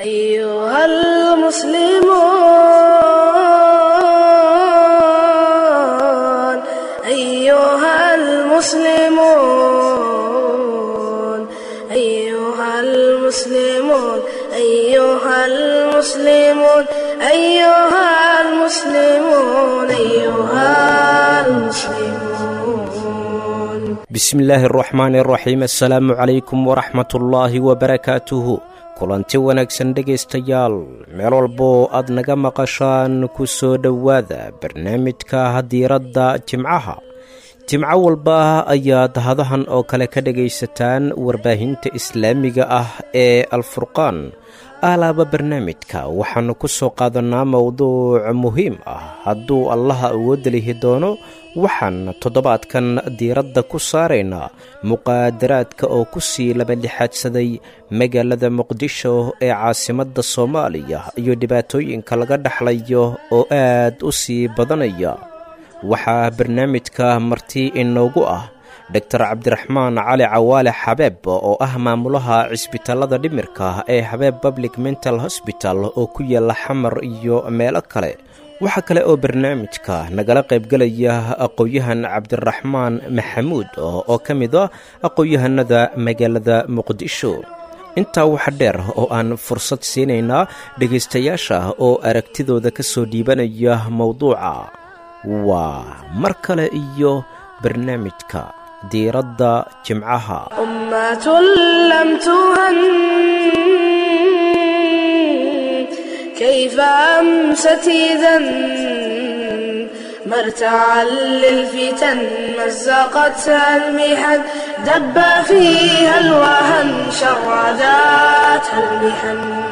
أيها المسلمون أيها المسلمون أيها المسلمون أيها المسلمون أيها المسلمون أيها المسلمون bismillaahi araxmaani araxiim assalaamu calaykum waraxmatullaahi wabarakaatuhu kulanti wanaagsan dhegaystayaal meel walboo aad naga maqashaan ku soo dhowaada barnaamijka diiradda jimcaha jimco walba ayaad hadahan oo kale ka dhegaysataan warbaahinta islaamiga ah ee alfurqaan aalaaba barnaamijka waxaannu ku soo qaadannaa mowduuc muhiim ah hadduu allaha awoodda lihi doono waxaan toddobaadkan diiradda ku saaraynaa muqaadaraadka oo ku sii labadhixaadsaday magaalada muqdisho ee caasimadda soomaaliya iyo dhibaatooyinka laga dhexlayo oo aad u sii badanaya waxaa barnaamijka marti inoogu ah doctor cabdiraxmaan cali cawaale xabeeb oo ah maamulaha cisbitaalada dhimirka ee habeeb public mental hosbital oo ku yaala xamar iyo meelo kale waxaa kale oo barnaamijka nagala qaybgelaya aqoon-yahan cabdiraxmaan maxamuud oo ka mid ah aqoon-yahanada magaalada muqdisho intaa waxa dheer oo aan fursad siinaynaa dhegaystayaasha oo aragtidooda ka soo dhiibanaya mowduuca waa mar kale iyo barnaamijka diiradda jimcaha أمة لم تهن كيف أمست إذا مرتعا للفتن مزقتها المحن دب فيها الوهن شرداتها المحن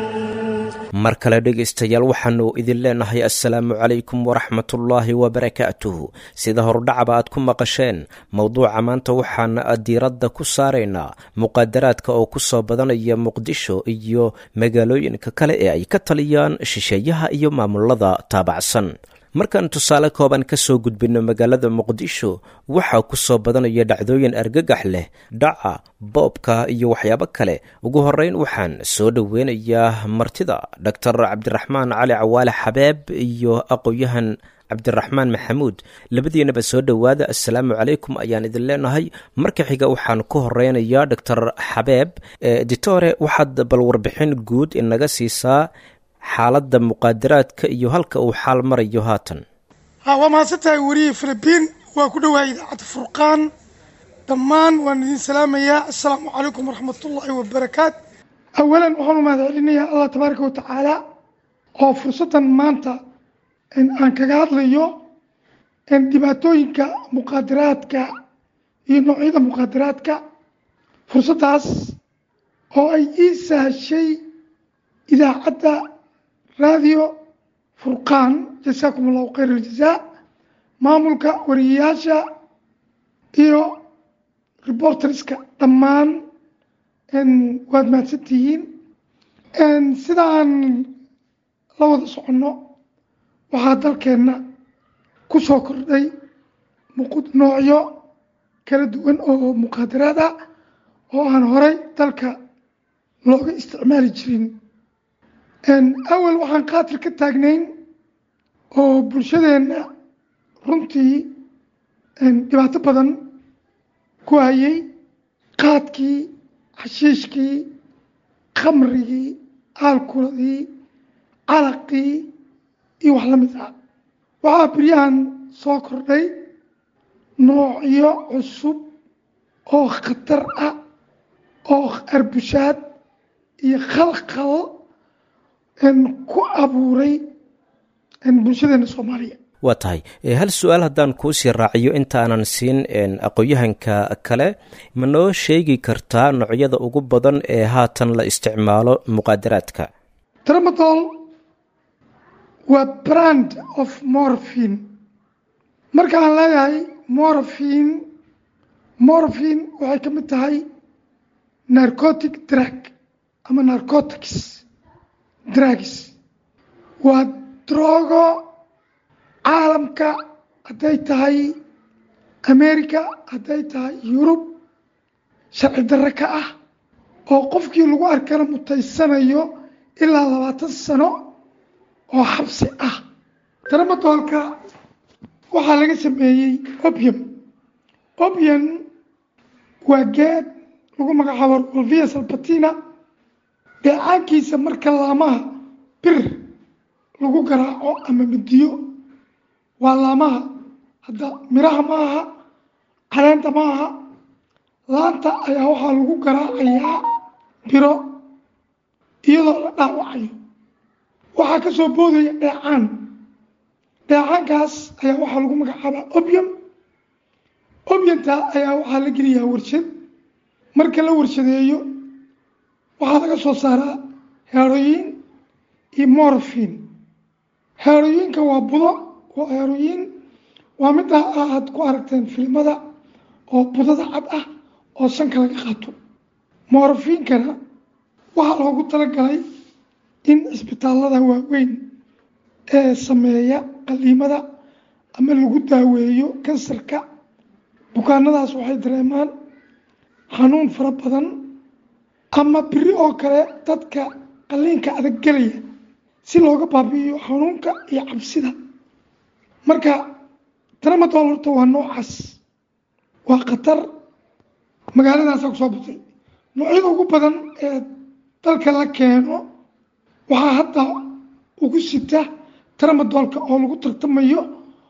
mar kale dhegaystayaal waxaannu idin leenahay assalaamu calaykum waraxmatullaahi wabarakaatuhu sida hordhacaba aad ku maqasheen mowduuca maanta waxaan diiradda ku saaraynaa muqaadaraadka oo ku soo badanaya muqdisho iyo magaalooyinka kale ee ay ka taliyaan shisheeyaha iyo maamulada taabacsan markaan tusaale kooban ka soo gudbinno magaalada muqdisho waxaa ku soo badanaya dhacdooyin argagax leh dhaca boobka iyo waxyaabo kale ugu horreyn waxaan soo dhoweynayaa martida doctor cabdiraxmaan cali cawaale xabeeb iyo aqoon-yahan cabdiraxmaan maxamuud labadiinaba soo dhowaada assalaamu calaykum ayaan idin leenahay marka xiga waxaan ku horeynayaa doctor xabeeb ditore waxaad bal warbixin guud inaga siisaa xaaladda muqaadaraadka iyo halka uu xaal marayo haatan ha waa mahadsantahay weriyii filibiin waa ku dhowahay idaacadda furqaan dhammaan waan idin salaamayaa assalaamu calaykum waraxmatullaahi wabarakaat awalan waxaan u mahad celinayaa allah tabaaraka wa tacaala oo fursaddan maanta aan kaga hadlayo dhibaatooyinka muqaadaraadka iyo noocyada muqaadaraadka fursaddaas oo ay ii sahashay idaacadda raadiyo furqaan jasaakum allahu khayr aljazaa maamulka wariyayaasha iyo reporterska dhammaan waad mahadsantihiin sida aan la wada soconno waxaa dalkeenna ku soo kordhay noocyo kala duwan oo muqaadaraad ah oo aan horay dalka looga isticmaali jirin awal waxaan qaatil ka taagnayn oo bulshadeenna runtii dhibaato badan ku hayay qaadkii xashiishkii khamrigii aalkuladii calaqii iyo wax la mid ah waxaa beryahan soo kordhay noocyo cusub oo khatar ah oo arbushaad iyo khalkhal ku abuuray bulshadeena soomaaliya waa tahay hal su-aal haddaan kuu sii raaciyo intaanan siin aqoon-yahanka kale ma noo sheegi kartaa noocyada ugu badan ee haatan la isticmaalo muqaadaraadka tramadol waa brand of morphin markaan leeyahay morphin morphin waxay ka mid tahay narcotic drug ama narcotics drugs waa drogo caalamka hadday tahay america hadday tahay yurub sharci darre ka ah oo qofkii lagu arkana mutaysanayo ilaa labaatan sano oo xabsi ah daramadoolka waxaa laga sameeyey opium opium waa geed lagu magacaabo rolvia salbatina dheecaankiisa marka laamaha bir lagu garaaco ama midiyo waa laamaha hadda miraha ma aha caleenta ma aha laanta ayaa waxaa lagu garaacayaa biro iyadoo la dhaawacayo waxaa ka soo boodaya dheecaan dheecaankaas ayaa waxaa lagu magacaabaa opium opiumta ayaa waxaa la geliyaa warshad marka la warshadeeyo waxaa laga soo saaraa heroyin iyo morfin heroyinka waa budo waa heroyin waa midda aad ku aragteen filimada oo budada cad ah oo sanka laga qaato morfinkana waxaa loogu talagalay in cisbitaallada waaweyn ee sameeya qaliimada ama lagu daaweeyo kansarka bukaanadaas waxay dareemaan xanuun fara badan ama biri oo kale dadka qaliinka adag gelaya si looga baabi'iyo xanuunka iyo cabsida marka tramadool horta waa noocaas waa khatar magaaladaasaa kusoo batay noocyada ugu badan ee dalka la keeno waxaa hadda ugu sita tramadoolka oo lagu tartamayo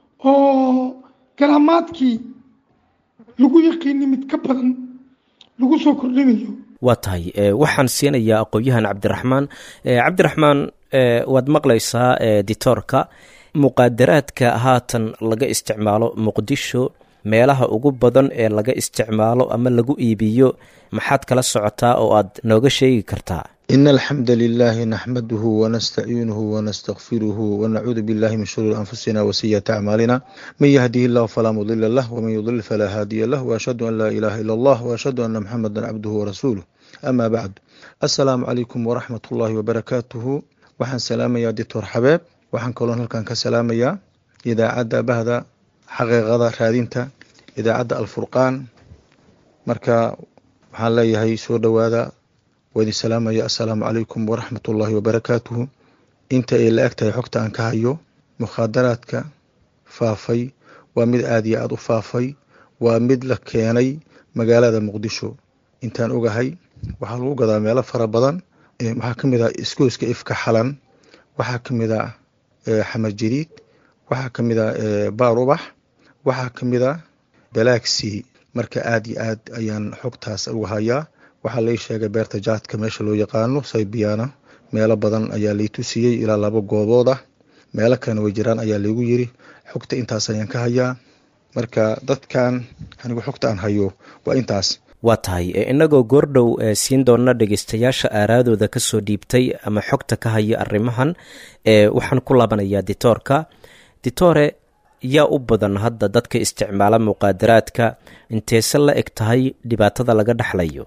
oo garaamaadkii lagu yaqiini mid ka badan lagu soo kordhinayo waa tahay waxaan siinayaa aqoon-yahan cabdiraxmaan cabdiraxmaan waad maqlaysaa ditoorka muqaadaraadka haatan laga isticmaalo muqdisho meelaha ugu badan ee laga isticmaalo ama lagu iibiyo maxaad kala socotaa oo aad nooga sheegi kartaa in alxamda lilahi naxmaduhu wanastaciinuhu wanastakfiruhu wanacuudu billahi min shuruuri anfusina wasiyaati acmaalina man yahdihi illahu falaa mudila lah wman yudlil falaa haadiya lah waashhadu an laa ilaha ila allah waashhadu ana muxameda cabduhu warasuuluh ama bacd assalaamu calaykum waraxmat ullaahi wabarakaatuhu waxaan salaamayaa dictor xabeeb waxaan kaloon halkan ka salaamayaa idaacadda bahda xaqiiqada raadinta idaacadda alfurqaan marka waxaan leeyahay soo dhowaada waa idin salaamaya assalaamu calaykum waraxmat ullaahi wabarakaatuhu inta ay la eg tahay xogta aan ka hayo mukhaadaraadka faafay waa mid aada iyo aada u faafay waa mid la keenay magaalada muqdisho intaan ogahay waxaa lagu gadaa meelo fara badan waxaa ka mid ah iskooska ifka xalan waxaa ka mid ah xamar jiriid waxaa ka mid ah baar ubax waxaa ka mid ah balaagsii marka aada iyo aad ayaan xogtaas uga hayaa waxaa lai sheegay beerta jaadka meesha loo yaqaano saybiyaana meelo badan ayaa lay tusiyey ilaa laba goobood ah meelo kalena way jiraan ayaa laygu yiri xogta intaas ayaan ka hayaa marka dadkan anigu xogta aan hayo waa intaas waa tahay innagoo goordhow siin doona dhegeystayaasha aaraadooda kasoo dhiibtay ama xogta ka haya arrimahan waxaan ku laabanayaa ditoorka ditore yaa u badan hadda dadka isticmaala muqaadaraadka inteese la eg tahay dhibaatada laga dhexlayo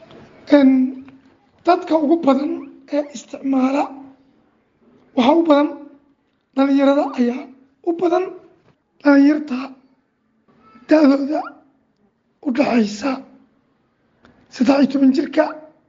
dadka ugu badan ee isticmaala waxaa u badan dhalinyarada ayaa u badan dhalinyarta da-dooda u dhaxaysa saddex iyo toban jirka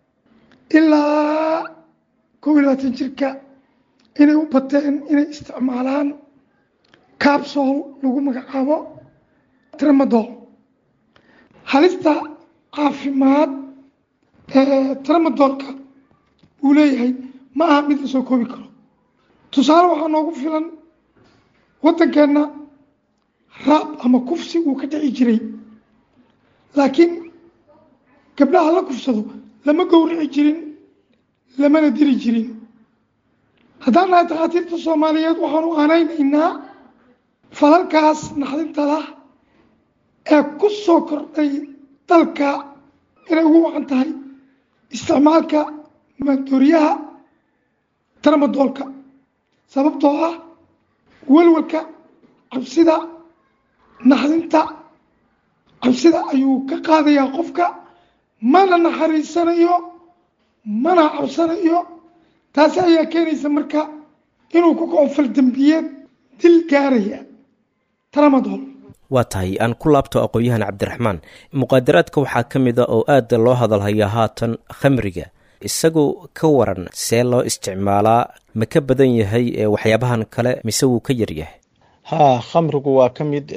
ilaa kow iyo labaatan jirka inay u bateen inay isticmaalaan cabsol lagu magacaabo tramadol halista caafimaad ee tramadolka uu leeyahay ma aha mid la soo koobi karo tusaale waxaa noogu filan waddankeenna raab ama kufsi uu ka dhici jiray laakiin gabdhaha la kufsado lama gowrici jirin lamana dili jirin haddaan nahay takhaatiirta soomaaliyeed waxaanu aanaynaynaa falalkaas naxdinta lah ee ku soo kordhay dalka inay ugu wacan tahay isticmaalka maandooriyaha tramadoolka sababtoo ah walwalka cabsida naxdinta cabsida ayuu ka qaadayaa qofka mana naxariisanayo mana cabsanayo taasi ayaa keenaysa marka inuu ku kaco faldembiyeed dil gaaraya tramadol waa tahay aan ku laabto aqoon-yahan cabdiraxmaan muqaadaraadka waxaa ka mid a oo aada loo hadalhayaa haatan khamriga isagu ka waran see loo isticmaalaa ma ka badan yahay waxyaabahan kale mise wuu ka yaryahay haa khamrigu waa ka mid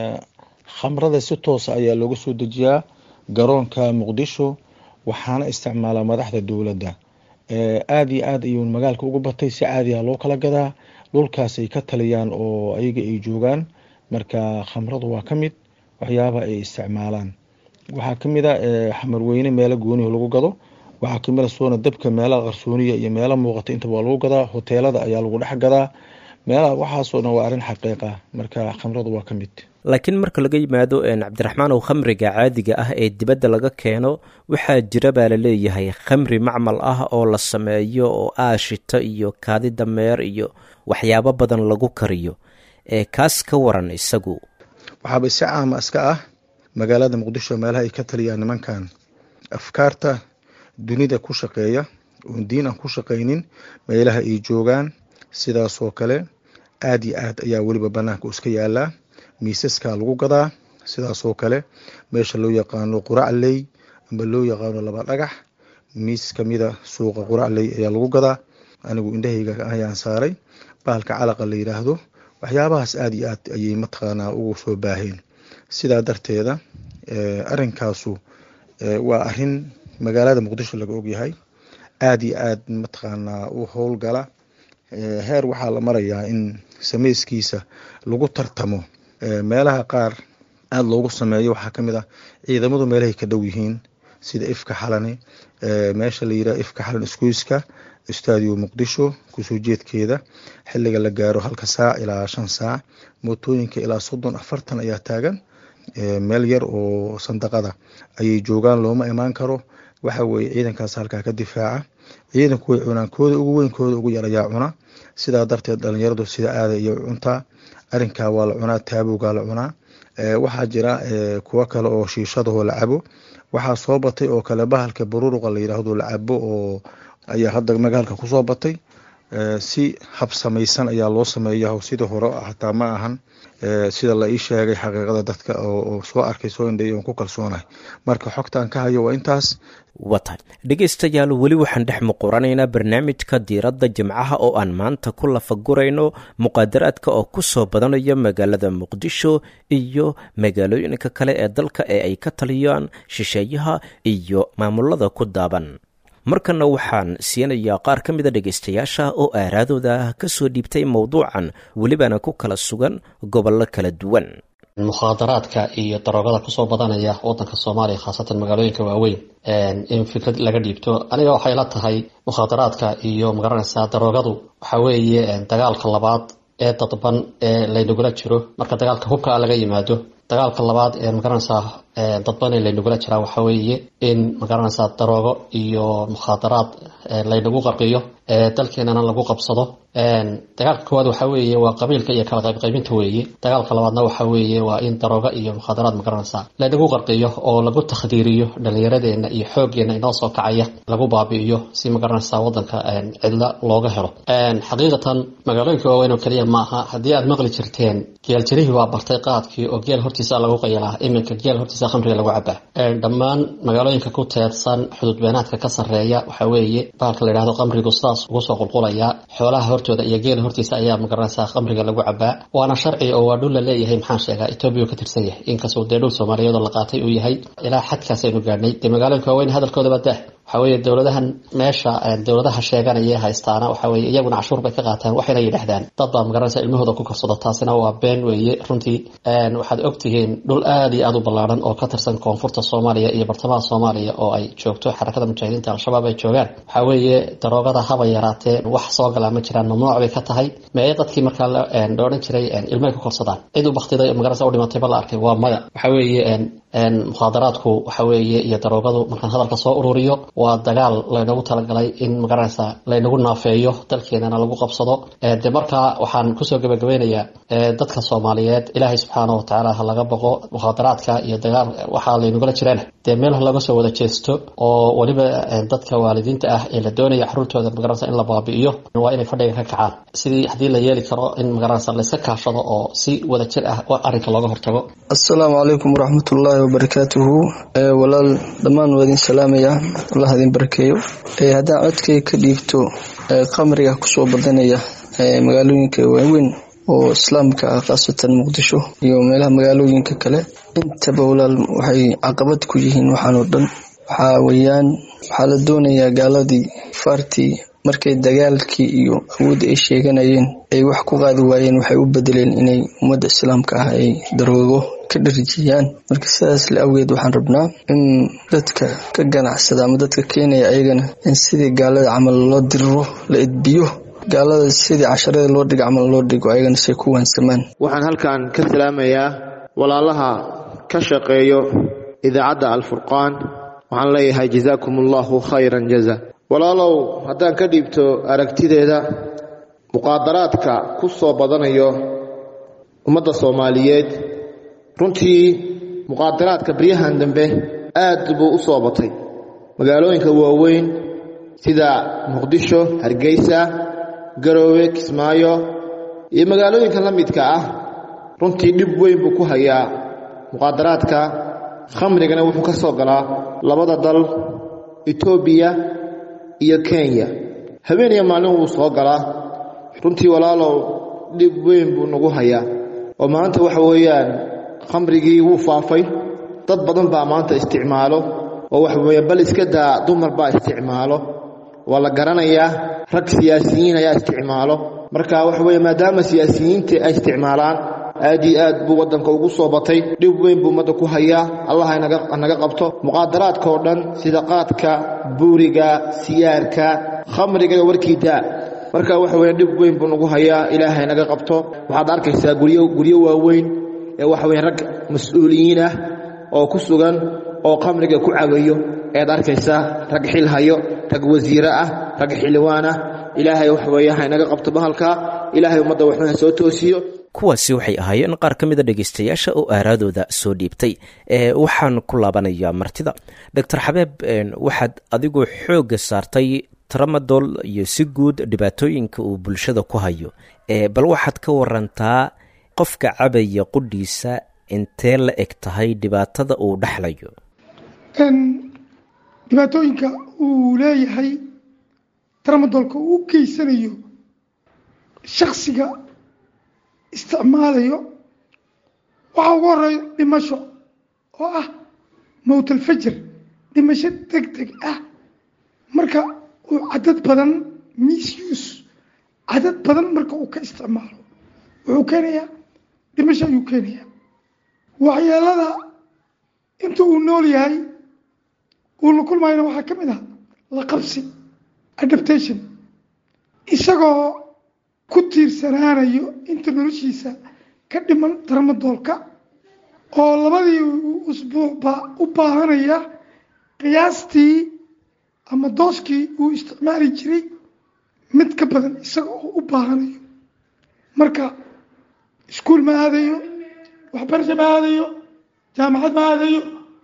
khamrada si toosa ayaa looga soo dejiyaa garoonka muqdisho waxaana isticmaalaa madaxda dowladda aada iyo aad ayuu magaalka ugu batay si caadiha loo kala gadaa dhulkaasay ka taliyaan oo ayaga ay joogaan marka khamradu waa ka mid waxyaabaha ay isticmaalaan waxaa ka mid a xamarweyne meelo gooniho lagu gado waxaa kamid a soona dabka meelaha qarsooniya iyo meelo muuqata intaba waa lagu gadaa hoteelada ayaa lagu dhex gadaa meelaha waxaasoo dhan waa arrin xaqiiqa marka khamradu waa ka mid laakiin marka laga yimaado cabdiraxmaan ow khamriga caadiga ah ee dibadda laga keeno waxaa jira baa la leeyahay khamri macmal ah oo la sameeyo oo aashita iyo kaadi dameer iyo waxyaabo badan lagu kariyo ee kaas ka waran isagu waxaaba si caama iska ah magaalada muqdisho meelaha ay ka taliyaan nimankan afkaarta dunida ku shaqeeya oon diin aan ku shaqaynin meelaha ay joogaan sidaasoo kale aada iyo aad ayaa weliba banaanka iska yaalaa miisaskaa lagu gadaa sidaasoo kale meesha loo yaqaano quracley amba loo yaqaano laba dhagax miis kamida suuqa quracley ayaa lagu gadaa anigu indhahayga ayaan saaray bahalka calaqa la yidhaahdo waxyaabahaas aada iyo aad ayay mataqaanaa ugu soo baaheen sidaa darteeda arinkaasu waa arin magaalada muqdisho laga ogyahay aada iyo aad mataqaanaa u howlgala heer waxaa la marayaa in sameyskiisa lagu tartamo meelaha qaar aada loogu sameeyo waxaa ka mid ah ciidamadu meelahay ka dhow yihiin sida ifka xalane meesha la yidhaha ifka xalan iskuiska stadio muqdisho kusoo jeedkeeda xiliga la gaaro halka saac ilaa shan saac mootooyinka ilaa soddon afartan ayaa taagan meel yar oo sandaqada ayay joogaan looma imaan karo waxa weeye ciidankaas halkaa ka difaaca ciidanku way cunaan kooda ugu weyn kooda ugu yar ayaa cuna sidaa darteed dhalinyaradu sida aada iyo cuntaa arinkaa waa la cunaa taabowgaa la cunaa waxaa jira kuwo kale oo shiishadahoo la cabo waxaa soo batay oo kale bahalka baruruqa la yidhaahdo la cabo oo ayaa hadda magaalka kusoo batay si habsamaysan ayaa loo sameeya sida hore hataa ma ahan sida la ii sheegay xaqiiqada dadka oo soo arkay soo indhay oon ku kalsoonahay marka xogtaan ka hayo waa intaas waa tahay dhegaystayaal weli waxaan dhex muquranaynaa barnaamijka diiradda jimcaha oo aan maanta ku lafagurayno muqaadaraadka oo ku soo badanaya magaalada muqdisho iyo magaalooyinka kale ee dalka ee ay ka taliyaan shisheeyaha iyo maamulada ku daaban markanna waxaan siinayaa qaar ka mida dhegaystayaasha oo aaraadooda ka soo dhiibtay mowduucan welibana ku kala sugan gobollo kala duwan mukhaadaraadka iyo daroogada kusoo badanaya wadanka soomaaliya khaasatan magaalooyinka waaweyn in fikrad laga dhiibto aniga waxay la tahay mukhaadaraadka iyo magaranaysaa daroogadu waxa weeye dagaalka labaad ee dadban ee laynagula jiro marka dagaalka hubka laga yimaado dagaalka labaad ee magaranaysaa dadban ee laynagula jiraa waxa weeye in magaranaysaa daroogo iyo mukhaadaraad laynagu qarqiyo dalkeenana lagu qabsado dagaalka koowaad waxa weeye waa qabiilka iyo kala qaybqaybinta weeye dagaalka labaadna waxa weeye waa in daroogo iyo mukhaadaraad magaranaysaa laynagu qarqiyo oo lagu takhdiiriyo dhallinyaradeena iyo xooggeena inoo soo kacaya lagu baabi'iyo si magaranaysaa wadanka cidla looga helo xaqiiqatan magaalooyinka waaweyn oo keliya maaha haddii aad maqli jirteen geeljarihii waa bartay qaadkii oo geel hortiisa lagu qayalaa iminka geel hortiisa khamriga lagu cabaa dhammaan magaalooyinka ku teedsan xuduud beenaadka ka sarreeya waxa weeye bahalka la yidhahdo khamrigu sidaas ugu soo qulqulayaa xoolaha hortooda iyo geela hortiisa ayaa magaranaysaa khamriga lagu cabaa waana sharci oo waa dhul la leeyahay maxaan sheegaa etoobiya ka tirsan yahay inkastoo dee dhul soomaaliyeed oo la qaatay uu yahay ilaa xadkaasaynu gaadhnay dee magaalooyinka waaweyn hadalkoodaba dah waxa weeye dowladahan meesha dowladaha sheeganaya haystaana waxa weye iyaguna cashuur bay ka qaataan waxayna yidhahdaan dad baa magaranaysa ilmahooda ku karsado taasina waa been weeye runtii waxaad ogtihiin dhul aad iyo aad u ballaaran oo ka tirsan koonfurta soomaaliya iyo bartamaha soomaaliya oo ay joogto xarakada mujaahidiinta al-shabaab ay joogaan waxa weeye daroogada haba yaraatee wax soo galaa ma jiraan mamnuuc bay ka tahay mee dadkii markaa la odhan jiray ilmahay ku korsadaan cid u baktiday magaranaysa u dhimatay ba la arkay waa maya waxa weeye mukhaadaraadku waxa weeye iyo daroogadu markaan hadalka soo ururiyo waa dagaal laynagu talagalay in magaranaysa laynagu naafeeyo dalkeenana lagu qabsado de markaa waxaan kusoo gebagabeynayaa dadka soomaaliyeed ilaahay subxaana watacaala ha laga boqo mukhaadaraadka iyo dagaal waxaa laynagula jiraan dee meel laga soo wada jeesto oo weliba dadka waalidiinta ah ee la doonaya caruurtooda magaranaysa in la baabi'iyo waa inay fadhiga ka kacaan sidii haddii la yeeli karo in magaranaysa layska kaashado oo si wada jir ah arrinka looga hortago assalaamu calaykum waraxmatullaahi wabarakaatuhu walaal dhammaan waa idin salaamaya allah idin barakeeyo haddaan codkay ka dhiibto qamriga kusoo badanaya magaalooyinka waaweyn oo islaamka ah khaasatan muqdisho iyo meelaha magaalooyinka kale intaba walaal waxay caqabad ku yihiin waxaan oo dhan waxaa weeyaan waxaa la doonayaa gaaladii faartii markay dagaalkii iyo awoodda ay sheeganayeen ay wax ku qaadi waayeen waxay u bedeleen inay ummadda islaamka ah ay daroogo ka dharjiyaan marka sidaas la awgeed waxaan rabnaa in dadka ka ganacsada ama dadka keenaya ayagana in sidii gaalada camal loo diriro la edbiyo gaalada sidii casharada loo dhigo camal loo dhigo ayagana say ku waansamaan waxaan halkan ka salaamayaa walaalaha ka shaqeeyo idaacadda alfurqaan waxaan leeyahay jazaakum allahu khayran jaza walaalow haddaan ka dhiibto aragtideeda muqaadaraadka ku soo badanayo ummadda soomaaliyeed runtii muqaadaraadka baryahan dambe aad buu u soo batay magaalooyinka waaweyn sida muqdisho hargeysa garoowe kismaayo iyo magaalooyinka la midka ah runtii dhib weyn buu ku hayaa muqaadaraadka khamrigana wuxuu ka soo galaa labada dal etoobiya iyo kenya habeen iyo maalin wuu soo galaa runtii walaalow dhib weyn buu nagu hayaa oo maanta waxa weeyaan khamrigii wuu faafay dad badan baa maanta isticmaalo oo waxa weeye bal iska daa dumar baa isticmaalo waa la garanayaa rag siyaasiyiin ayaa isticmaalo marka waxa weeye maadaama siyaasiyiinta ay isticmaalaan aad iyo aad buu waddanka ugu soo batay dhib weyn buu ummadda ku hayaa allah hanaga qabto muqaadaraadka oo dhan sida qaadka buuriga siyaarka khamriga iyo warkii daa marka waxa weeye dhib weyn buu nagu hayaa ilaahay naga qabto waxaad arkaysaa guryo guryo waaweyn ee waxa weye rag mas-uuliyiin ah oo ku sugan oo khamriga ku cabayo ayaad arkaysaa rag xil hayo rag wasiire ah rag xildhibaan ah ilaahay waxa weeye haynaga qabto bahalka ilaahay ummadda waxna soo toosiyo kuwaasi waxay ahaayeen qaar ka mida dhegaystayaasha oo aaraadooda soo dhiibtay waxaan ku laabanayaa martida doctor xabeeb waxaad adigoo xoogga saartay tramadol iyo si guud dhibaatooyinka uu bulshada ku hayo bal waxaad ka warantaa qofka cabaya qudhiisa intee la eg tahay dhibaatada uu dhexlayo dhibaatooyinka uu leeyahay tramadolka uu u geysanayo shaksiga isticmaalayo waxaa ugu horeeya dhimasho oo ah mowtalfajar dhimasho deg deg ah marka uu cadad badan misuse cadad badan marka uu ka isticmaalo wuxuu keenayaa dhimasho ayuu keenayaa waxyeelada inta uu nool yahay uu la kulmayna waxaa ka mid ah la qabsi adaptation isagoo ku tiirsanaanayo inta noloshiisa ka dhiman tarmadoolka oo labadii usbuucba u baahanaya qiyaastii ama dooskii uu isticmaali jiray mid ka badan isaga oo u baahanayo marka iskuul ma aadayo waxbarasho ma aadayo jaamacad ma aadayo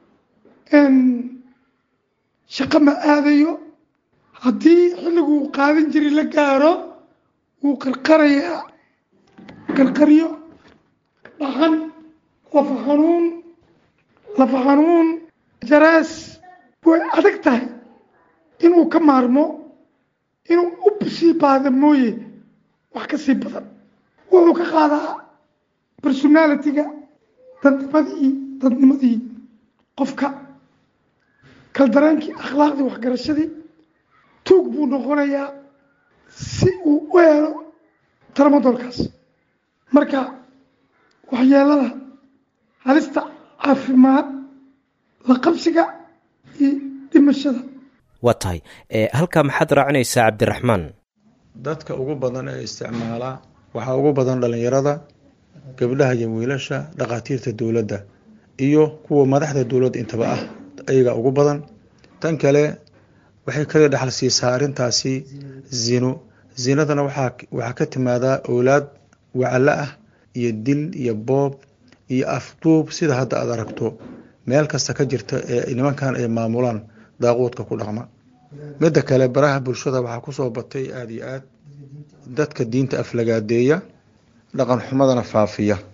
shaqo ma aadayo haddii xilliguu qaadan jiray la gaaro wuu qarqarayaa qarqaryo dhaxan lafa xanuun lafa xanuun jaraas way adag tahay inuu ka maarmo inuu u sii baada mooye wax ka sii badan wuxuu ka qaadaa personalitiga dadnimadii dadnimadii qofka kaldaraankii akhlaaqdii waxgarashadii tuug buu noqonayaa si uu u helo tramadolkaas marka waxyeelada halista caafimaad la qabsiga iyo dhimashada waa tahay halkaa maxaad raacinaysaa cabdiraxmaan dadka ugu badan ee isticmaalaa waxaa ugu badan dhalinyarada gabdhaha iyo wiilasha dhakhaatiirta dowladda iyo kuwa madaxda dowladda intaba ah ayaga ugu badan tan kale waxay kala dhexal siisaa arrintaasi zino zinadana waxaa ka timaadaa owlaad wacalo ah iyo dil iyo boob iyo afduub sida hadda aad aragto meel kasta ka jirta ee nimankan ay maamulaan daaquudka ku dhaqma midda kale baraha bulshada waxaa kusoo batay aada iyo aad dadka diinta aflagaadeeya dhaqan xumadana faafiya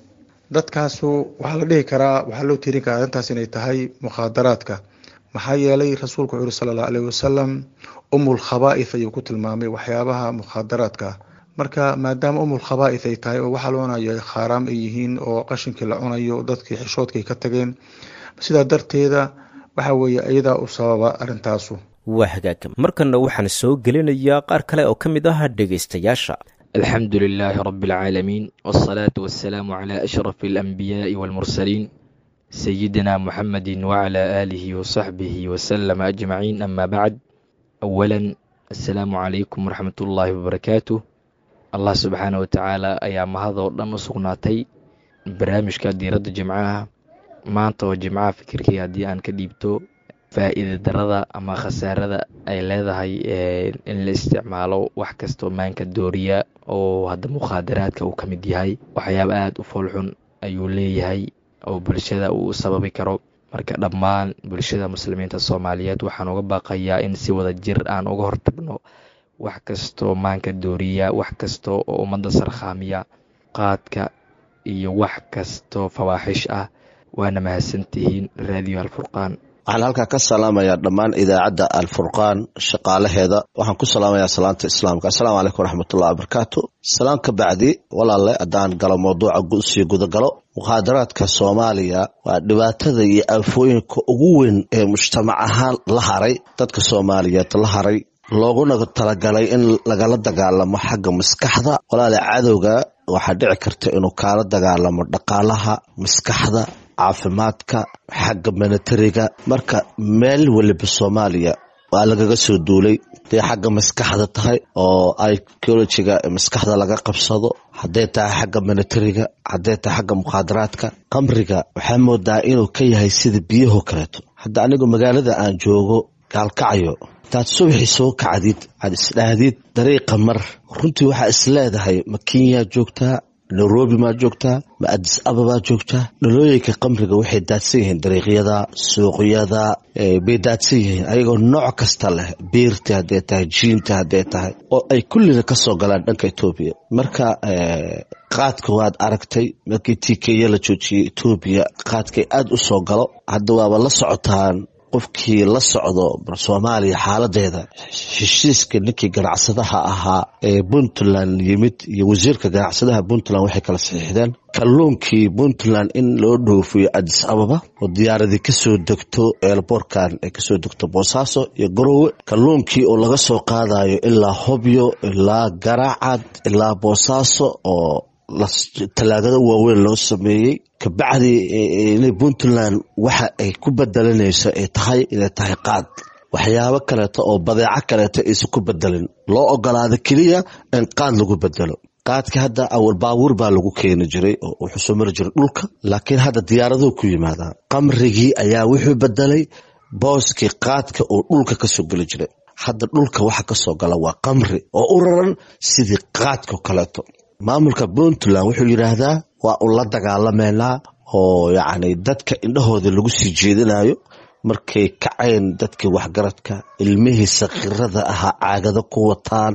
dadkaasu waxaa la dhihi karaa waxaa loo tirin karaa arrintaas inay tahay mukhaadaraadka maxaa yeelay rasuulku wuxuu yuri sala allahu alayh wasalam umul khabaa'ith ayuu ku tilmaamay waxyaabaha mukhaadaraadka marka maadaama umul khabaa'ith ay tahay oo waxaa loonayo ay khaaraam ay yihiin oo qashinkii la cunayo dadkii xishoodkay ka tageen sidaa darteeda waxa weeye iyadaa u sababa arrintaasu waa hagaag markanna waxaan soo gelinayaa qaar kale oo ka mid ah dhegaystayaasha alxamdu lilaahi rabi alcaalamiin wاsalaatu wasalaamu calaa ashraf alanbiyaa'i walmursaliin sayidina muxamedi wacalaa aalihi wasaxbihi wasalama ajmaciin ama bacd awalan assalaamu calaykum waraxmat ullaahi wabarakaatu allah subxaana watacaala ayaa mahadoo dhan u sugnaatay barnaamijka diiradda jimcaha maanta oo jimcaha fikirkii haddii aan ka dhiibto faa'iida darada ama khasaarada ay leedahay in la isticmaalo wax kastoo maanka dooriya oo hadda mukhaadaraadka uu ka mid yahay waxyaaba aada u foolxun ayuu leeyahay oo bulshada uu sababi karo marka dhammaan bulshada muslimiinta soomaaliyeed waxaan uga baaqayaa in si wada jir aan uga hortagno wax kastoo maanka dooriya wax kasta oo ummadda sarkhaamiya qaadka iyo wax kastoo fawaaxish ah waana mahadsantihiin raadiyo alfurqaan waxaan halkaa ka salaamayaa dhammaan idaacadda alfurqaan shaqaalaheeda waxaan ku salaamayaa salaanta islaamka assalaamu calaykum waraxmatullahi wabarakaatu salaan ka bacdi walaalle haddaan galo mawduuca sii gudagalo mukhaadaraadka soomaaliya waa dhibaatada iyo aafooyinka ugu weyn ee mujtamac ahaan la haray dadka soomaaliyeed la haray looguna talagalay in lagala dagaalamo xagga maskaxda walaale cadowga waxaa dhici karta inuu kaala dagaalamo dhaqaalaha maskaxda caafimaadka xagga militariga marka meel waliba soomaaliya waa lagaga soo duulay haday xagga maskaxda tahay oo icologiga maskaxda laga qabsado hadday tahay xagga militariga hadday tahay xagga mukhaadaraadka qamriga waxaa moodaa inuu ka yahay sida biyaho kaleeto hadda anigu magaalada aan joogo gaalkacayo intaad subaxii soo kacdid aad isdhaahdid dariiqa mar runtii waxaa is leedahay ma kenyaa joogtaa nairobi maa joogtaa ma adis ababaa joogtaa dhalooyinka qamriga waxay daadsan yihiin dariiqyada suuqyada bay daadsan yihiin ayagoo nooc kasta leh biirta hadday tahay jiinta hadday tahay oo ay kullina ka soo galaan dhanka etoobiya marka qaadka waad aragtay markii tikeya la joojiyey etoobiya qaadkay aada u soo galo hadda waaba la socotaan qofkii la socdo soomaaliya xaaladeeda heshiiska ninkii ganacsadaha ahaa ee puntland yimid iyo wasiirka ganacsadaha puntland waxay kala saxiixdeen kalluunkii puntland in loo dhoofiyo adis ababa oo diyaaradii kasoo degto eelboorkan ay kasoo degto boosaaso iyo garoowe kalluunkii oo laga soo qaadayo ilaa hobyo ilaa garaacad ilaa boosaaso oo talaagado waaweyn loo sameeyey kabacdi inay puntland waxa ay ku bedelanayso ay tahay inay tahay qaad waxyaabo kaleeto oo badeeco kaleeto aysan ku bedelin loo ogolaado keliya in qaad lagu bedelo qaadka hadda awal baabuur baa lagu keeni jiray oo wuxuu soo mari jiray dhulka laakiin hadda diyaaraduhu ku yimaadaan qamrigii ayaa wuxuu bedelay booskii qaadka oo dhulka kasoo geli jiray hadda dhulka waxa kasoo gala waa qamri oo u raran sidii qaadkao kaleeto maamulka puntland wuxuu yidhaahdaa waa un la dagaalameynaa oo yacni dadka indhahooda lagu sii jeedinayo markay kaceen dadkii waxgaradka ilmihii sakhirada ahaa caagado ku wataan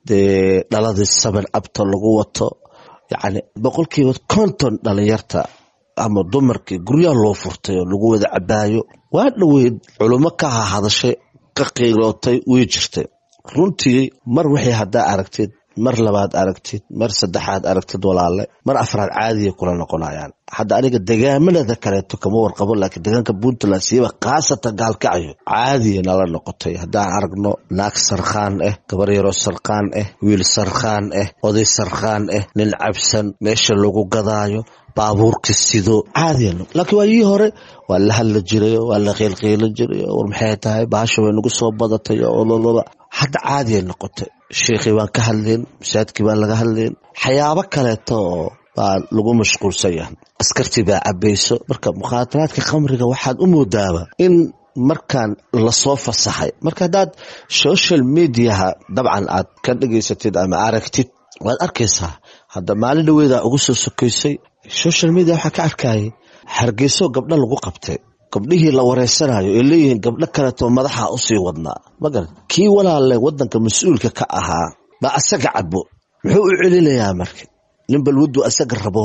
dee dhaladii saban abta lagu wato yacni boqolkiiba konton dhalinyarta ama dumarkii guryaha loo furtay oo lagu wada cabaayo waa dhoweyd culummo ka hahadashay ka qiilootay way jirtay runtii mar waxay haddaa aragtid mar labaad aragtid mar saddexaad aragtid walaale mar afraad caadiya kula noqonayaan hadda aniga degaamanada kaleeto kama warqabo laakiin deegaanka puntland siiba khaasatan gaalkacayo caadiya nala noqotay haddaan aragno naag sarkhaan ah gabar yaroo sarkhaan ah wiil sarkhaan ah oday sarkhaan ah nin cabsan meesha lagu gadaayo baabuurka sido caadiya laakiin waayihii hore waa la hadla jiray waa la qiilqiilan jiray war maxay tahay baasha way nagu soo badatay ololoba hadda caadiya noqotay sheekhii baan ka hadlayn masaajidkii baan laga hadlayn waxyaabo kaleeto oo baa lagu mashquulsan yahay askartii baa cabayso marka mukhaadaraadka khamriga waxaad u moodaaba in markaan lasoo fasaxay marka haddaad social mediaha dabcan aad ka dhegaysatid ama aragtid waad arkaysaa hadda maalin dhaweedaa ugu soo sokaysay social media waxaa ka arkayay hargeyso gabdho lagu qabtay gabdhihii la wareysanayo ay leeyihiin gabdho kaleeto madaxa usii wadnaa magar kii walaale wadanka mas-uulka ka ahaa baa asaga cabo muxuu u celinayaa marka nin balwaddu asaga rabo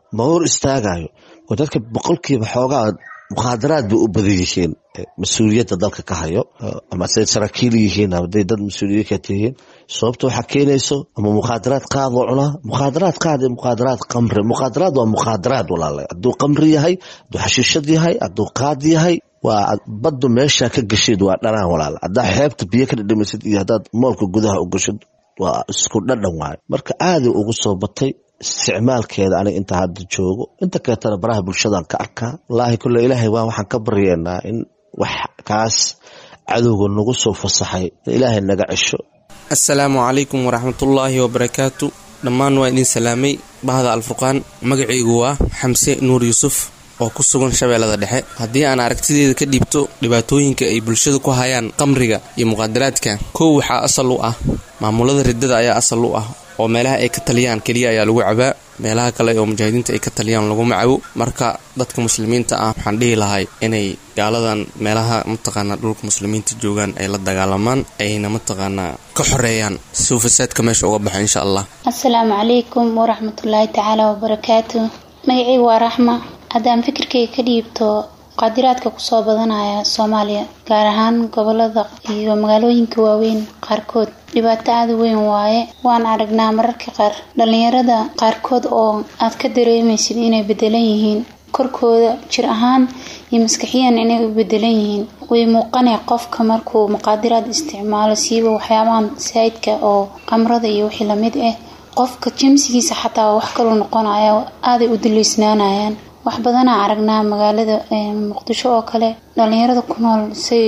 ma hor istaagayo oo dadka boqolkiiba xoogaa mukhaadaraad bay u badan yihiin mas-uuliyadda dalka ka hayo ama say saraakiil yihiin haday dad mas-uuliyiin ka tihiin sababta waxaa keenayso ama mukhaadaraad qaadoo cunaa mukhaadaraad qaad iyo mukhaadaraad qamri mukhaadaraad waa mukhaadaraad walaale hadduu qamri yahay hadduu xashiishad yahay hadduu qaad yahay waa baddu meeshaa ka gashid waa dhanaan walaale haddaa xeebta biyo ka dhadhamisid iyo haddaad moolka gudaha u gashid waa isku dhadhan waayo marka aaday ugu soo batay isticmaalkeeda aniga inta hadda joogo inta kaleetana baraha bulshadan ka arkaa wallaahi kule ilaahay waa waxaan ka baryeennaa in wax kaas cadowga nagu soo fasaxay in ilaahay naga cesho assalaamu calaykum waraxmatullaahi wabarakaatu dhammaan waa idin salaamay bahda alfurqaan magacaygu waa xamse nuur yuusuf oo ku sugan shabeellada dhexe haddii aan aragtideeda ka dhiibto dhibaatooyinka ay bulshada ku hayaan qamriga iyo muqaadaraadka kow waxaa asal u ah maamulada riddada ayaa asal u ah oo meelaha ay ka taliyaan keliya ayaa lagu cabaa meelaha kale oo mujaahidiinta ay ka taliyaan laguma cabo marka dadka muslimiinta ah waxaan dhihi lahay inay gaaladan meelaha mataqaanaa dhulka muslimiinta joogaan ay la dagaalamaan ayna mataqaanaa ka xoreeyaan si uu fasaadka meesha uga baxo insha allah assalaamu calaykum waraxmatullaahi tacaala wabarakaatu magacaygu waa raxma haddaan fikirkayga ka dhiibto muqaadiraadka kusoo badanaya soomaaliya gaar ahaan gobolada iyo magaalooyinka waaweyn qaarkood dhibaato aada weyn waaye waan aragnaa mararka qaar dhallinyarada qaarkood oo aad ka dareemaysid inay bedelan yihiin korkooda jir ahaan iyo maskaxiyan inay u bedelan yihiin way muuqanay qofka markuu muqaadiraad isticmaalo siiba waxyaabahan saydka oo qamrada iyo wixii lamid ah qofka jimsigiisa xataa wax kaluu noqonaya aaday u duleysnaanayaan wax badanaa aragnaa magaalada muqdisho oo kale dhalinyarada ku nool say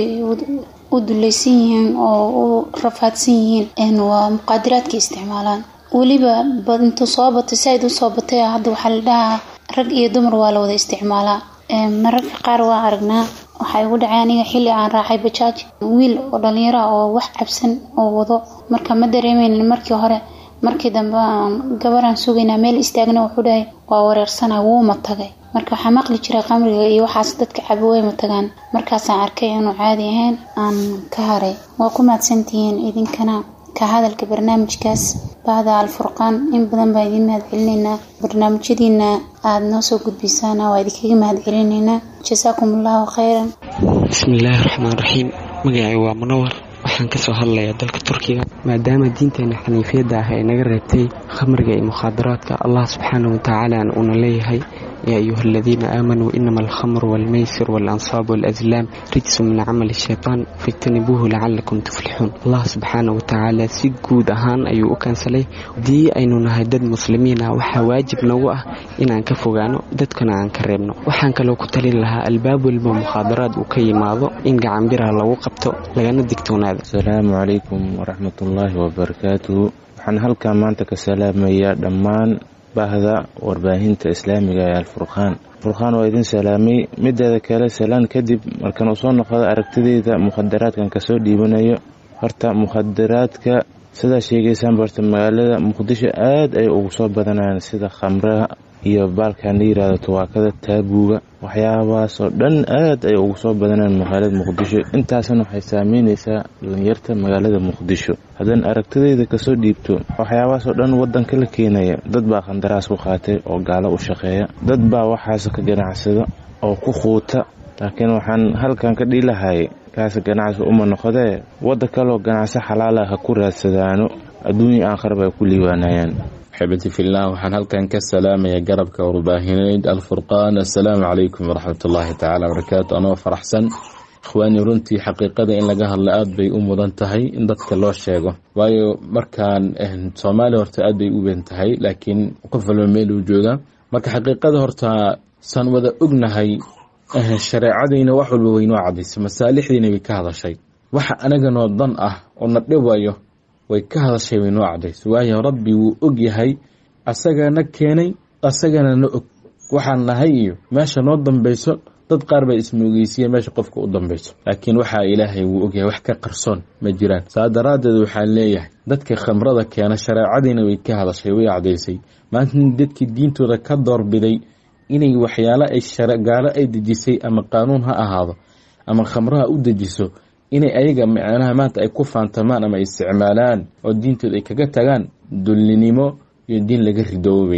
u dulaysan yihiin oo u rafaadsan yihiin waa muqaadiraadka isticmaalaan weliba intuu soo batay saaid usoo batay hadda waxaa la dhahaa rag iyo dumar waa la wada isticmaalaa mararka qaar waa aragnaa waxaa igu dhacay aniga xilli aan raacay bajaaj wiil oo dhalinyaro ah oo wax cabsan oo wado marka ma dareemeynin markii hore markii dambe aan gabaraan sugaynaa meel istaagna wuxuu dhahay waa wareersana wuuma tagay marka waxaa maqli jiray qamriga iyo waxaas dadka cabo wayma tagaan markaasaan arkay inuu caadi ahayn aan ka haray waa ku mahadsantihiin idinkana ka hadalka barnaamijkaas bahda alfurqaan in badan baa idiin mahad celinaynaa barnaamijyadiina aada noo soo gudbisaana waa idinkaga mahad celinaynaa jasaakum allahu khayran bismillaahi raxmaan raxiim magacay waa munawar waxaan kasoo hadlayaa dalka turkiga maadaama diinteena xaniifiyadda ah ay naga reebtay khamriga iyo mukhaadaraadka allah subxaana watacaala uuna leeyahay yaa ayuha aladiina aamanuu inama alkhamru walmaysir waalansaabu waalaslaam rijsu min camali shaytaan fajtanibuuhu lacalakum tuflixuun allah subxaana watacaala si guud ahaan ayuu u kaansalay haddii aynu nahay dad muslimiin ah waxaa waajib nagu ah inaan ka fogaano dadkana aan ka reebno waxaan kaloo ku talin lahaa albaab walba mukhaadaraad uu ka yimaado in gacanbiraha lagu qabto lagana digtoonaado asalaamu calaykum waraxmatullaahi wabarakaatuhu waxaan halkaa maanta ka salaamayaa dhammaan bahda warbaahinta islaamiga ee alfurqaan furqaan waa idin salaamay mideeda kale salaan kadib markan uu soo noqdo aragtideyda mukhadaraadkan kasoo dhiibanayo horta mukhadaraadka sidaa sheegaysaan barta magaalada muqdisho aada ay ugu soo badanayaan sida khamraha iyo baalkan la yirahdo tawaakada taabuuga waxyaabahaasoo dhan aada ay ugu soo badanayaan magaalada muqdisho intaasna waxay saameyneysaa dhalinyarta magaalada muqdisho haddaan aragtideyda kasoo dhiibto waxyaabahaasoo dhan wadanka la keenaya dad baa khandaraas ku qaatay oo gaalo u shaqeeya dad baa waxaas ka ganacsada oo ku quuta laakiin waxaan halkan ka dhiilahay kaas ganacsi uma noqodee wadda kaloo ganacsi xalaala ha ku raadsadaano adduunya aakharaba ay ku liibaanayaan xibati fillah waxaan halkan ka salaamaya garabka warbaahineyd alfurqaan assalaamu calaykum waraxmatullaahi tacaala barakaatu anoo faraxsan ikhwaanii runtii xaqiiqada in laga hadla aada bay u mudan tahay in dadka loo sheego waayo markaan soomaaliya horta aad bay u weyn tahay laakiin qof walba meel uu joogaa marka xaqiiqada horta saan wada ognahay shareecadayna wax walba waynoo cadaysay masaalixdiina way ka hadashay waxa anaganoo dan ah oo na dhibayo way ka hadashay way noo cadaysay waayo rabbi wuu og yahay asagana keenay asagana na og waxaan nahay iyo meesha noo dambeyso dad qaar baa ismoogeysiya meesha qofka u dambeyso laakiin waxaa ilaahay wuu ogyahay wax ka qarsoon ma jiraan saa daraaddeed waxaan leeyahay dadka khamrada keena shareecadiina way ka hadashay way cadaysay maanta dadkii diintooda ka doorbiday inay waxyaalo ay gaalo ay dejisay ama qaanuun ha ahaado ama khamraha u dejiso inay ayaga macnaha maanta ay ku faantamaan ama isticmaalaan oo diintooda ay kaga tagaan dullinimo iyo diin laga ridoobayaan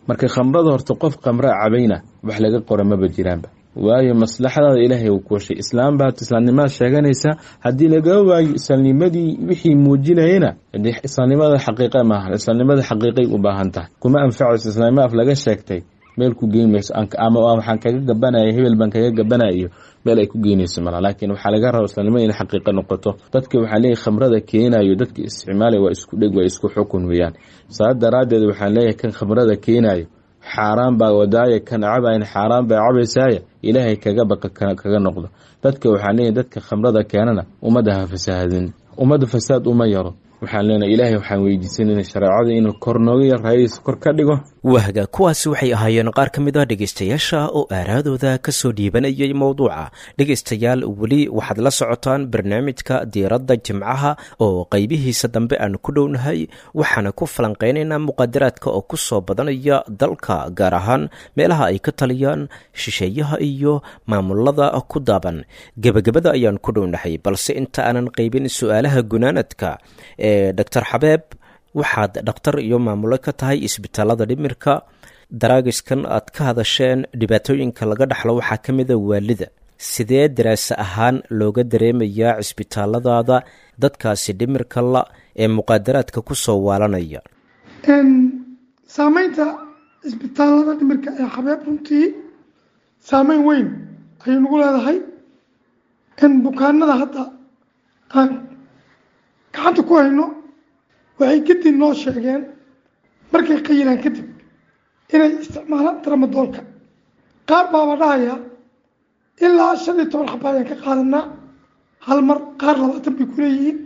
marka khamrada horta qof khamraa cabayna wax laga qora maba jiraanba waayo maslaxadaada ilaahay uu kuwashay islaam baad islaamnimada sheeganaysaa haddii laga waayo islaamnimadii wixii muujinayana dee islaamnimada xaqiiqa maahan islaamnimada xaqiiqay u baahan tahay kuma anfacayso islaamnimo af laga sheegtay meel ku geyn mayso ama waxaan kaga gabanaya hebel baan kaga gabanayo meel ay ku geynayso mala laakiin waxaa laga raba islaamnimada in xaqiiqa noqoto dadka waxaa leeyahy khamrada keenayo dadka isticmaalaya waa isku dheg waa isku xukun weeyaan saa daraaddeed waxaan leeyahay kan khamrada keenayo xaaraan baa wadaaya kan cabayn xaaraan baa cabaysaaya ilaahay kaga baqa kaga noqdo dadka waxaan leeyahay dadka khamrada keenana ummadda ha fasaahadin ummadda fasaad uma yaro waxaan leenahay ilaahay waxaan weydiisanayna shareecada inuu kor nooga yar raayadiisa kor ka dhigo wahga kuwaasi waxay ahaayeen qaar ka mid a dhegaystayaasha oo aaraadooda ka soo dhiibanayay mowduuca dhegaystayaal weli waxaad la socotaan barnaamijka diiradda jimcaha oo qaybihiisa dambe aan ku dhownahay waxaana ku falanqeynaynaa muqadaraadka oo ku soo badanaya dalka gaar ahaan meelaha ay ka taliyaan shisheeyaha iyo maamulada ku daaban gebagabada ayaan ku dhownahay balse inta aanan qaybin su-aalaha gunaanadka ee doctor xabeeb waxaad dhakhtar iyo maamulo ka tahay isbitaalada dhimirka daraagiskan aad ka hadasheen dhibaatooyinka laga dhaxlo waxaa ka mida waalida sidee daraase ahaan looga dareemayaa cisbitaaladaada dadkaasi dhimirka la ee muqaadaraadka ku soo waalanaya saameynta cisbitaalada dhimirka ee xabeeb runtii saameyn weyn ayay nagu leedahay in bukaanada hadda aan gacanta ku hayno waxay kadib noo sheegeen markay qayilaan kadib inay isticmaalaan tramadoolka qaar baaba dhahaya ilaa shan iyo toban xaba ayaan ka qaadanaa hal mar qaar labaatan bay ku leeyihiin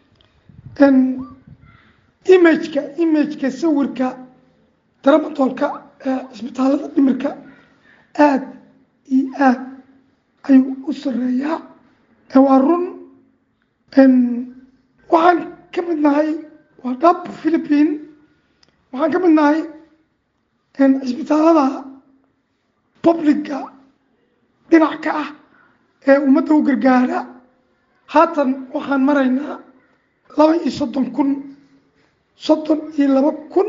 imageka imageka sawirka tramadoolka ee cisbitaalada dhimirka aada iyo aad ayuu u sareeyaa waa run waxaan ka mid nahay waa dhab philippine waxaan ka mid nahay cisbitaalada publica dhinac ka ah ee ummadda u gargaara haatan waxaan maraynaa laba iyo soddon kun soddon iyo laba kun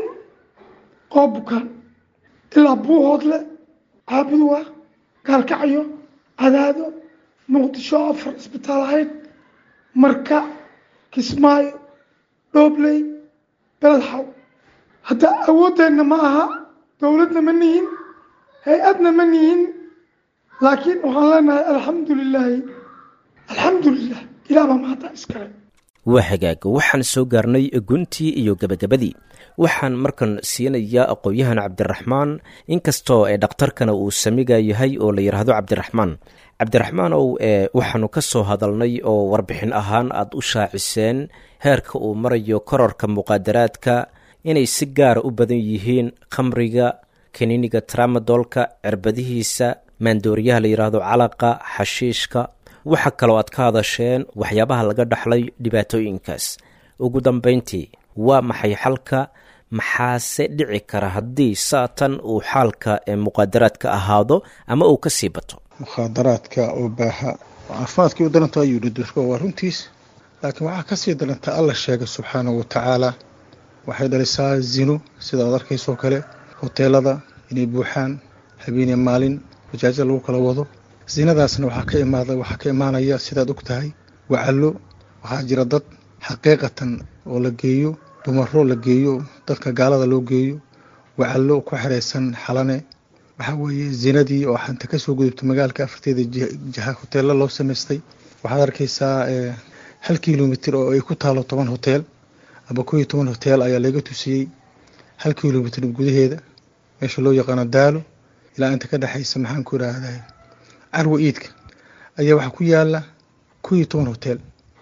oo bukaan ilaa buuhoodle caabuduwa gaalkacyo cadaado muqdisho afar cisbitaal ahayd marka kismaayo dhoobley beledxaw hadda awooddeenna ma aha dowladna ma nihin hay-adna ma nihin laakiin waxaan leenahay alxamdu lilaahi alxamdu lilah ilaah baa mahadda iskale waa hagaag waxaan soo gaarnay guntii iyo gebagabadii waxaan markan siinayaa aqoon-yahan cabdiraxmaan inkastoo ee dhakhtarkana uu samiga yahay oo la yidhaahdo cabdiraxmaan cabdiraxmaan ow ee waxaanu ka soo hadalnay oo warbixin ahaan aada u shaaciseen heerka uu marayo kororka muqaadaraadka inay si gaara u badan yihiin khamriga kaniiniga tramadoolka cirbadihiisa maandooriyaha la yidhaahdo calaqa xashiishka waxa kaloo aad ka hadasheen waxyaabaha laga dhaxlay dhibaatooyinkaas ugu dambayntii waa maxay xalka maxaase dhici kara haddii saatan uu xaalka ee muqaadaraadka ahaado ama uu ka sii bato mukhaadaraadka oo baaha caafimaadkii u daranta ayuu yidhi dadka waa runtiis laakiin waxaa kasii daranta alla sheegay subxaanahu watacaala waxay dhalisaa zino sida aad arkaysoo kale hoteelada inay buuxaan habeeniya maalin wajaaja lagu kala wado zinadaasna waxaa ka imaada waxaa ka imaanaya sidaad og tahay wacallo waxaa jira dad xaqiiqatan oo la geeyo dumaro la geeyo dadka gaalada loo geeyo wacallo ku xiraysan xalane waxaa weeye zinadii oo xanta kasoo gudubtay magaalka afarteeda jiha hoteella loo samaystay waxaad arkaysaa hal kilomitr oo ay ku taalo toban hoteel aba koo iyo toban hoteel ayaa laga tusiyey hal kilomitr gudaheeda meesha loo yaqaano daalo ilaa inta ka dhexaysa maxaan ku idhaahdaa carwa iidka ayaa waxaa ku yaala koo iyo toban hoteel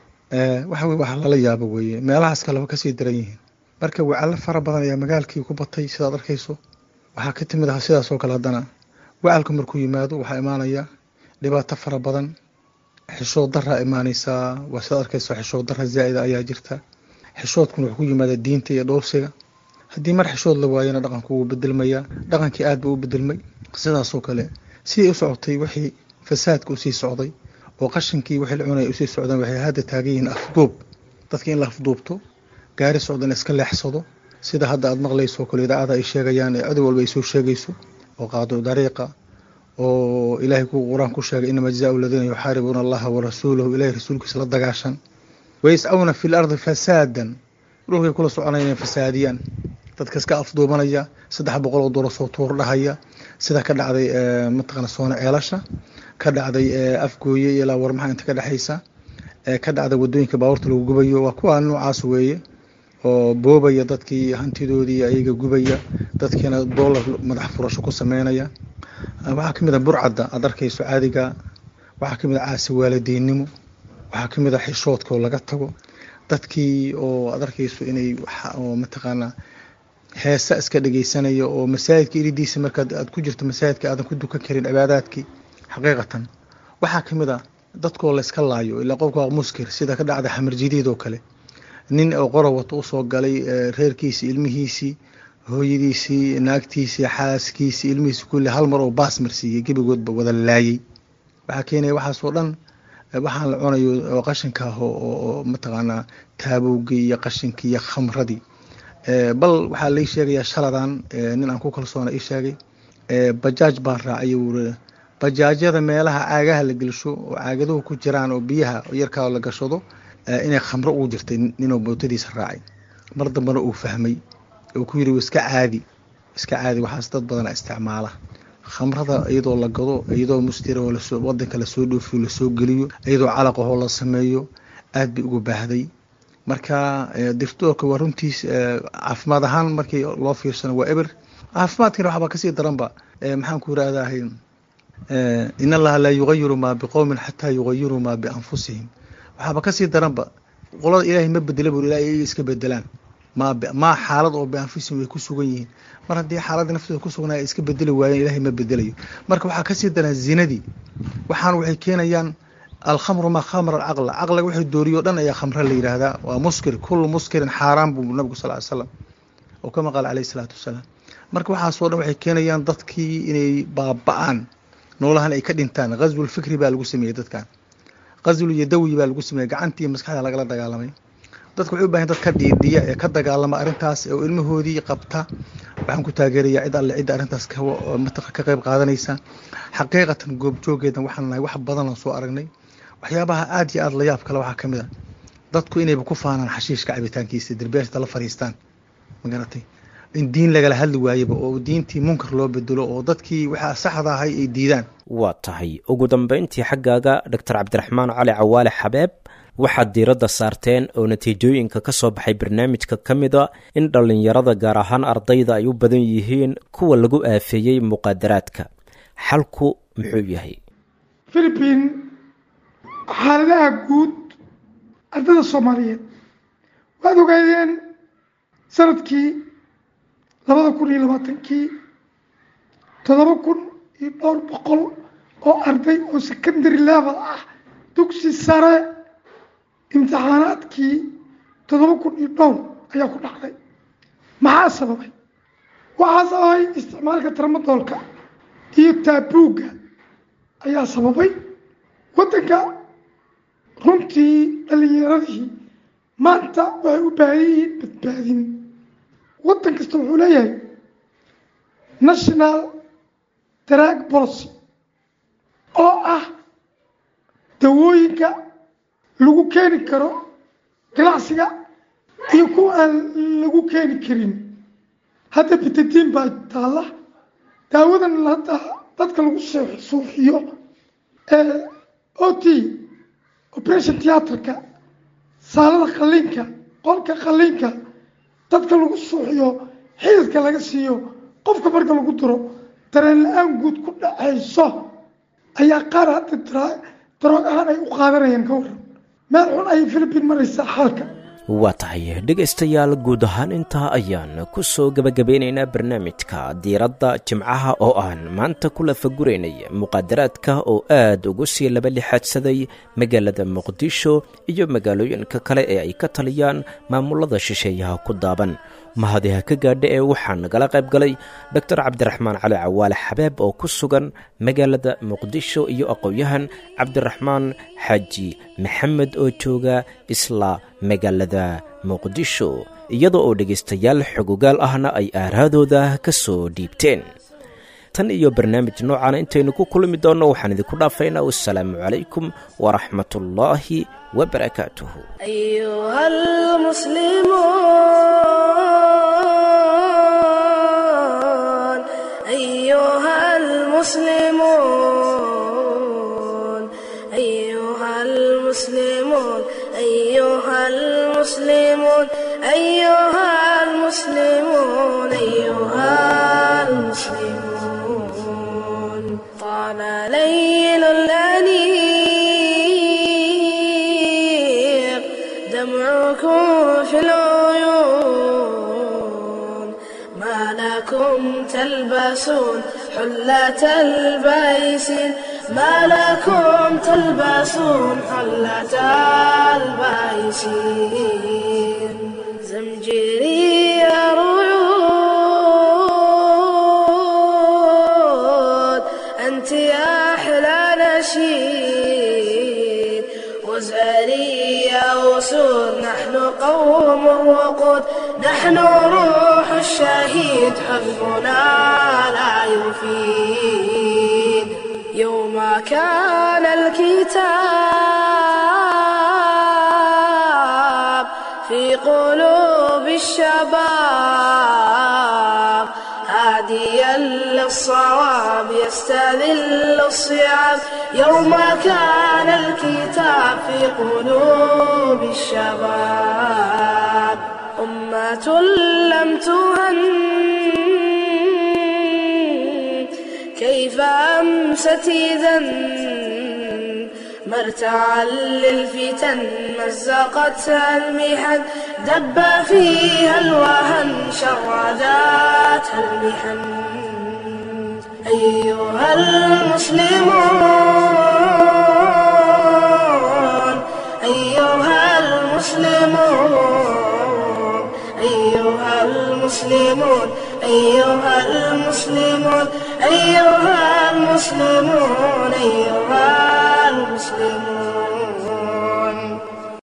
waxa weye waxa lala yaabo weeye meelahaas kaleba kasii daran yihiin marka wacallo fara badan ayaa magaalkii ku batay sidaad arkayso waxaa ka timid ah sidaas oo kale haddana wacalka markuu yimaado waxaa imaanaya dhibaato fara badan xishood daraa imaaneysaa waa sidaad arkayso xishood dara zaa'ida ayaa jirta xishoodkuna wuxuu ku yimaada diinta iyo dhowrsiga haddii mar xishood la waayana dhaqanku wuu bedelmayaa dhaqankii aad buu u bedelmay sidaasoo kale siday u socotay wixii fasaadka usii socday oo qashinkii wixii la cunaya usii socdaan waxay hadda taagan yihiin afduub dadka in la afduubto gaari socda in iska leexsado sida hadda aad maqlayso kale idaacada ay sheegayaan ee cadow walba ay soo sheegayso oo qaado dariiqa oo ilaahay ku qur-aan ku sheegay inama jazaau aladiina yuxaaribuuna allaha warasuulahu ilahay rasuulkiisa la dagaashan wayascawna fi lardi fasaadan dhulkay kula soconaya inay fasaadiyaan dadka iska afduubanaya saddex boqol oo dolar soo tuur dhahaya sida ka dhacday mataqana soona ceelasha ka dhacday afgooye ilaa warmaxa inta ka dhexaysa ka dhacday wadooyinka baabuurta lagu gubayo waa kuwa noocaas weeye oo boobaya dadkii hantidoodii ayaga gubaya dadkiina dollar madax furasho ku sameynaya waxaa kamid a burcadda aad arkayso caadiga waxaa kamid a caasi waalidiinnimo waxaa kamid a xishoodka oo laga tago dadkii oo aad arkayso inay oo mataqaanaa heesa iska dhegeysanaya oo masaajidka iridiisa markaad aad ku jirto masaajidka aadan ku dukan karin cibaadaadkii xaqiiqatan waxaa kamid a dadkoo layska laayo ilaa qofka waa muskir sida ka dhacda xamar jadiid oo kale nin oo qora wato usoo galay reerkiisii ilmihiisii hooyadiisii naagtiisii xaaskiisii ilmihiisii kulli hal mar oo baas marsiiyey gebigoodba wada laayay waxaa keenaya waxaasoo dhan waxaan la cunayo oo qashinka ah oo mataqaanaa taabowgii iyo qashinkii iyo khamradii bal waxaa lai sheegayaa shaladan nin aan ku kalsoona ii sheegay bajaaj baan raacay wuri bajaajyada meelaha caagaha la gelsho oo caagaduhu ku jiraan oo biyaha yarkaa la gashado inay khamro ugu jirtay ninuu mootadiisa raacay mar dambena uu fahmay uu ku yiri iska caadi iska caadi waxaas dad badana isticmaala khamrada iyadoo la gado iyadoo mustira oo lasoo wadanka lasoo dhoofiyo lasoo geliyo iyadoo calaqahoo la sameeyo aad bay ugu baahday marka dirtoorka waa runtiis caafimaad ahaan markii loo fiirsano waa eber caafimaadkana waxbaa kasii daranba maxaan ku yirahdahay in allaha laa yugayiru maa biqowmin xataa yugayiruu maa bianfusihim waxaaba kasii daranba qolada ilaahay ma bedela bur ilaa iyaga iska bedelaan maa maa xaalad oo bianfusihim ay ku sugan yihiin mar haddii xaaladda naftooda ku sugnaa ay iska bedeli waayeen ilaahay ma bedelayo marka waxaa kasii daran zinadii waxaan waxay keenayaan alkhamru maa khamra alcaqla caqliga wixii dooriyo dhan ayaa khamra la yidhaahdaa waa muskir kullu muskirin xaaraan buu nabigu sal ly slam oo kama qaala calayhi salaatu wasalaam marka waxaasoo dhan waxay keenayaan dadkii inay baaba'aan noolahan ay ka dhintaan ghazwul fikri baa lagu sameeyey dadkan ghazwul yadawi baa lagu sameeyey gacantii maskaxda lagala dagaalamay dadka waxay u bahan dad ka dhiidhiya ee ka dagaalama arrintaas oo ilmahoodii qabta waxaan ku taageerayaa cid alle cidda arrintaas ka qayb qaadanaysa xaqiiqatan goobjoogeedan waxaan nahay wax badanaan soo aragnay waxyaabaha aad iyo aad la yaab kale waxaa ka mid a dadku inayba ku faanaan xashiishka cabitaankiisa derbeeshta la fariistaan magaratay in diin lagala hadli waayaba oo diintii munkar loo bedelo oo dadkii waxaa saxda ahay ay diidaan waa tahay ugu dambayntii xaggaaga doctor cabdiraxmaan cali cawaale xabeeb waxaad diiradda saarteen oo natiijooyinka ka soo baxay barnaamijka ka mid a in dhallinyarada gaar ahaan ardayda ay u badan yihiin kuwa lagu aafeeyey muqaadaraadka xalku muxuu yahay philibiin xaaladaha guud ardada soomaaliyeed waad ogaadeen sanadkii labada kun iyo labaatankii toddoba kun iyo dhowr boqol oo arday oo secondary level ah dugsi sare imtixaanaadkii toddoba kun iyo dhowr ayaa ku dhacday maxaa sababay waxaa sababay isticmaalka tramadoolka iyo taabuugga ayaa sababay waddanka runtii dhallinyaradii maanta waxay u baahan yihiin badbaadin waddan kasta wuxuu leeyahay national drag policy oo ah dawooyinka lagu keeni karo ganacsiga iyo kuwa aan lagu keeni karin hadda bitadiin baa taalla daawadan hadda dadka lagu suuxiyo ee o t operation theatrka saalada qalliinka qolka qalliinka dadka lagu suuxiyo xididka laga siiyo qofka marka lagu diro dareen la-aan guud ku dhacayso ayaa qaar hadda daroog ahaan ay u qaadanayaan ka waran meel xun ayay philibiin maraysaa xaalka waa tahay dhegaystayaal guud ahaan intaa ayaan ku soo gebagabeynaynaa barnaamijka diiradda jimcaha oo aan maanta ku lafaguraynay muqaadaraadka oo aad ugu sii laba lixaadsaday magaalada muqdisho iyo magaalooyinka kale ee ay ka taliyaan maamulada shisheeyaha ku daaban mahadiha ka gaadha ee waxaa nagala qayb galay doctor cabdiraxmaan cali cawaale xabeeb oo ku sugan magaalada muqdisho iyo aqoon-yahan cabdiraxmaan xaaji maxamed oo jooga isla magaalada muqdisho iyada oo dhegaystayaal xogogaal ahna ay aaraadooda ka soo dhiibteen tan iyo barnaamij noocana intaynu ku kulmi doonno waxaan idinku dhaafaynaa wassalaamu calaykum waraxmatullaahi wabarakaatuhu أيها المسلمون أيها المسلمون أيها المسلمون أيها المسلمون أيها المسلمون أيها المسلمون طال ليل الأنيق دمعكم في العيون ما لكم تلبسون حلة البيسين ما لكم تلبسون حلة البيسين زمجري رعود أنت يا أحلى نشيد وزاري يا أسود نحن قوم وقود نحن روح الشهيد حزبنا لا يفيد يوم كان الكتاب في قلوب الشباب هاديا للصواب يستذل الصيام يوم كان الكتاب في قلوب الشباب أمة لم تهن كيف أمست إذا مرتعا للفتن مزقتها المحن دب فيها الوهن شرداتها المحن أيها المسلمون أيها المسلمون أيها المسلمون أيها المسلمون أيها المسلمون أيها